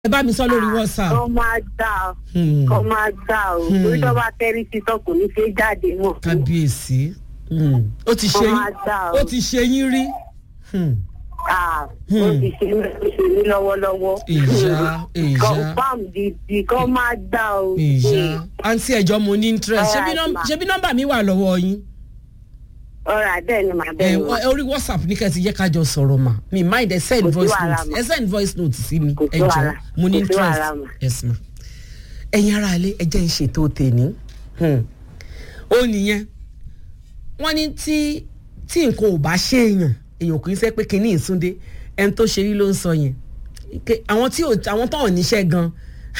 ẹ bá mi sọ lórí whatsapp. kọ́ máa gbà ó Hmm. kọ́ máa gbà ó Hmm. torí tó bá tẹ́rí sí tọ́ kò ní ṣe jáde mọ́. kábíyèsí Hmm. ó ti ṣe Kọ́ máa yín gbà ó. ó ti ṣe yín rí. Hmm. Ah, Hmm. ó ti ṣe mí ó ṣe mí lọ́wọ́lọ́wọ́. Ìyá, ìyá. confam didi kọ́ máa gbà ó. ìyá àǹtí ẹ̀jọ́ mo ní interest Alright, ṣebí nọ́m- ma. ṣebí nọ́mbà mi wà lọ́wọ́ yín. ọ̀rọ̀ bẹ́ẹ̀ ni màá ẹ bẹ́ẹ̀ ni wọ- orí whatsapp ní kẹ́sì yẹ kájọ sọ̀rọ̀ mà mi mind ẹ send Kò sí voice wàhálà note mà. ẹ send voice note sí mi Kò sí ẹ jọ wàhálà. mo ní Kò sí interest wàhálà mà. yes ma. ẹ̀yin ara ilé ẹ jẹ́ ń ṣètò tèmi Hmm. ó nìyẹn wọ́n ní tí tí nǹkan ò bá ṣe èèyàn èèyàn kì í ṣe pé kinní ìsúndé ẹni tó ṣe rí ló ń sọ yẹn Ike- àwọn tí ò àwọn tó hàn níṣẹ́ gan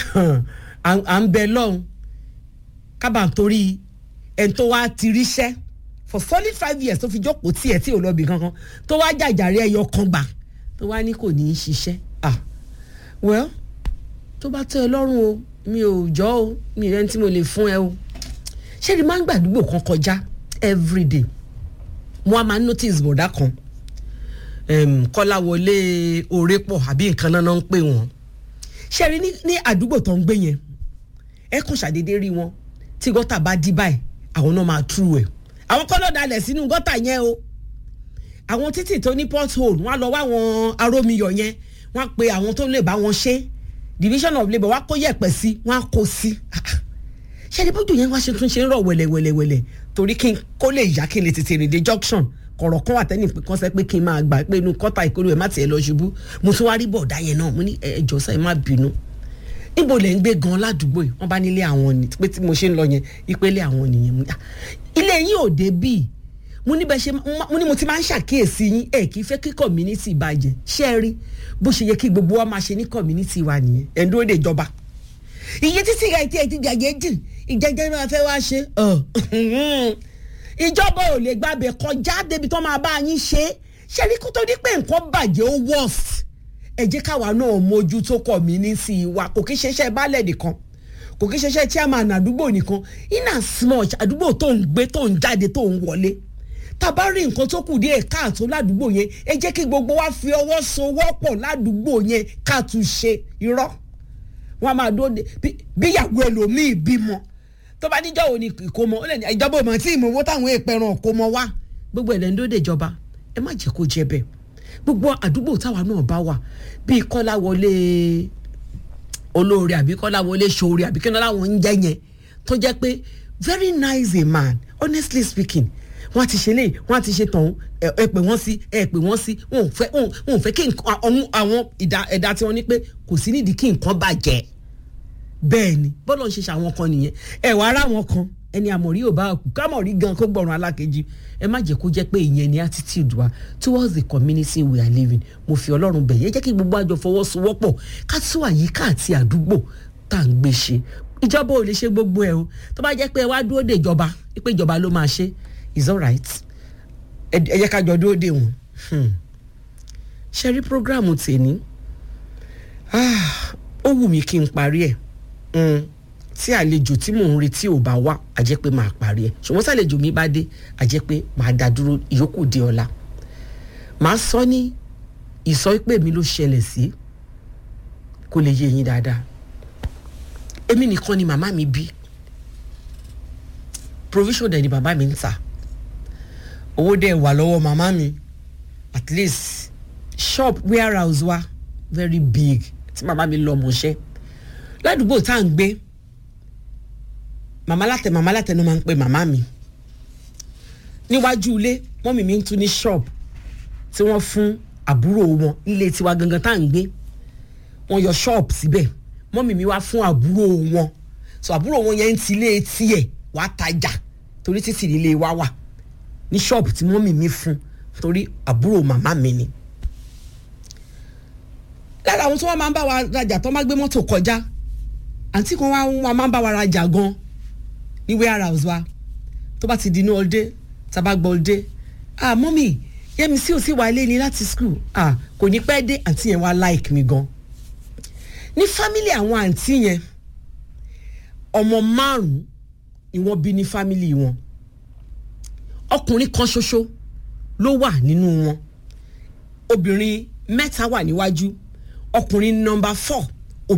à à ń bẹ lọ́hùn kábà torí ẹni tó wá ti ríṣẹ́ for solid five years tó fi jókòó tiẹ̀ tí ò lọ bì kankan tó wá jàjàre ẹyọ kan gbà tó wá ní kò ní í ṣiṣẹ́ ah well tó bá tẹ́ ẹ lọ́rùn o mi ò jọ́ o mi rẹ́ni tí mo lè fún ẹ o ṣé ni máa ń gbàdúgbò kan kọjá everyday mo á máa ń notice bọ̀dá kan um, kọ́láwọlé òrépọ̀ àbí nǹkan náà náà ń pè wọ́n ṣe rí ní- ní àdúgbò tó ń gbé yẹn ẹ kàn ṣàdédé rí wọn tí gọ́tà bá dí báyìí àwọn náà máa tú ẹ̀ àwọn kọ́ ló dalẹ̀ sínú gọ́tà yẹn o àwọn títì tó ní pothole wọn á lọ wá àwọn arómiyọ̀ yẹn wọn á pe àwọn tó lè bá wọn ṣe division of labour wọn á kó yẹ̀pẹ̀ sí wọn á kó sí ṣe ni bójú yẹn wá ṣe tún ṣe ń rọ̀ wẹ̀lẹ̀wẹ̀lẹ̀wẹ̀lẹ̀ torí kí n kó lè yá kí n lè tètè rìn dé junction kọ̀rọ̀ kan wà tẹ́nì kan sẹ́ pé kí n máa gbà pé inú kọ́tà ìkórè ẹ̀ má tiẹ̀ lọ ṣubú mo tún wá rí bọ̀dá yẹn náà mo ní ẹ jọ̀ọ́ sáyẹn má bínú níbo lẹ̀ ń gbé gan ládùúgbò yìí wọ́n bá nílé àwọn ni pé tí mo ṣe ń lọ yẹn ìpele àwọn nìyẹn mo ní, "Ah, ilé yín ò dé bíi mo ní bẹ ṣe mo ní mo ti máa ń ṣàkíyèsí yín ẹ kì í fẹ́ kí community bàjẹ́ ṣé ẹ rí bó ṣe yẹ kí gbogbo wa máa ṣe ní community wa nìyẹn ẹ̀ ń dúró de ìjọba iye títí ìyá ìtí ẹtí gàgé jù ìjẹjẹ máa fẹ́ wá ṣe ìjọba ò lè gbàbẹ̀ kọjá débi tó máa bá yín ṣe ṣe rí kó tó di pé nǹkan bàjẹ́ ó worst ẹ jẹ́ káwa náà mójútó community wa kò kí ṣeṣẹ́ baálẹ̀ nìkan kò kí ṣeṣẹ́ chairman àdúgbò nìkan in as much àdúgbò tó ń gbé tó ń jáde tó ń wọlé tàbá rí nǹkan tó kù díẹ̀ káàtó ládùúgbò yẹn ẹ jẹ́ kí gbogbo wa fi ọwọ́ sowọ́pọ̀ ládùúgbò yẹn ká tún ṣe irọ́ wọn a máa dúró de bí- bíyàwó ẹlòmíì bímọ tó bá níjọ́ wo ni ìkómọ ó lè ní ìjọba ò mọ̀ tí ìmọ̀wó táwọn èèpẹ̀ràn kómọ wá gbogbo ẹ̀lẹ́ ń dóde ìjọba ẹ má jẹ́ kó jẹ bẹ́ẹ̀ gbogbo àdúgbò táwa náà bá wà bíi kọ́lá wọlé olóore àbí kọ́lá wọlé ṣoore àbí kíni láwọn ń jẹ́ yẹn tó jẹ́ pé very nice a man honestly speaking wọ́n ti ṣe léyìí wọ́n ti ṣe tọ̀hún ẹ ẹ pè wọ́n sí ẹ pè wọ́n sí wọn ò fẹ́ wọn ò- wọn ò fẹ́ kí nǹkan àwọn àwọn ìdá ẹ̀dá tí wọ́n ní pé kò sí nídìí kí nǹkan bàjẹ́ bẹ́ẹ̀ ni bọ́lá ń ṣe ṣe àwọn kan nìyẹn ẹ wàá rà wọn kan ẹni àmọ̀rí ò bá kú kámọ̀rí gan kó gbọ̀ràn alákejì ẹ má jẹ́ kó jẹ́ pé ìyẹn ni attitude wa towards the community we are living mo fi ọlọ́run bẹ̀ yẹn jẹ́ kí gbogbo àjọ fọwọ́sowọ́pọ̀ ká tún àyíká àti àdúgbò tá à ń gbé ṣe ìjọba ò lè ṣe gbogbo ẹ o tó bá jẹ́ pé ẹ wá dúró de ìjọba pé ìjọba ló máa ṣe is alright ẹ ẹ jẹ́ ká jọ dúró de wọn Hmm. ṣe rí programu tèmi Ah, ó wù mí kí n parí ẹ̀ Mm, tí àlejò tí mò ń retí ò bá wá a jẹ́ pé màá parí ẹ̀ ṣùgbọ́n sàlejò mi bá dé a jẹ́ pé màá dá dúró ìyókù di ọ̀la màá sọ ní ìsọ pé mi ló ṣẹlẹ̀ sí kó lè yé yín dáadáa èmi nìkan ni màmá mi bí provision dẹ̀ ni bàbá mi ń tà owó dẹ̀ wà lọ́wọ́ màmá mi at least shop warehouse wa very big tí màmá mi lọ mọ̀ọ́ṣẹ́ ládùúgbò tá à ń gbé màmá látẹ màmá látẹ ló máa ń pe màmá mi níwájú ilé mọ́mì mi ń tún ní shop tí wọ́n fún àbúrò wọn ilé tiwa gangan tá à ń gbé wọ́n yọ shop síbẹ̀ mọ́mì mi wá fún àbúrò wọn so àbúrò wọn yẹn ń ti ilé tiẹ̀ wá tajà torí títì ilé wa wà ní shop tí mọ́mì mi fún torí àbúrò màmá mi ni lára àwọn tí wọ́n máa ń bá wa rajà tó máa gbé mọ́tò kọjá àǹtí kan wá wọn máa ń bá wa rajà gan ní warehouse wa tó bá ti di inú ọdẹ tábà gbọ́ ọdẹ ah mọ́mì yẹ́mi sí òsì wà ilé ni láti school ah kò ní pẹ́ dé àǹtí yẹn wá like mi gan ní family àwọn àǹtí yẹn ọmọ márùn-ún ni wọ́n bí ní family wọn ọkùnrin kan ṣoṣo ló wà nínú wọn obìnrin mẹ́ta wà níwájú ọkùnrin nọmba four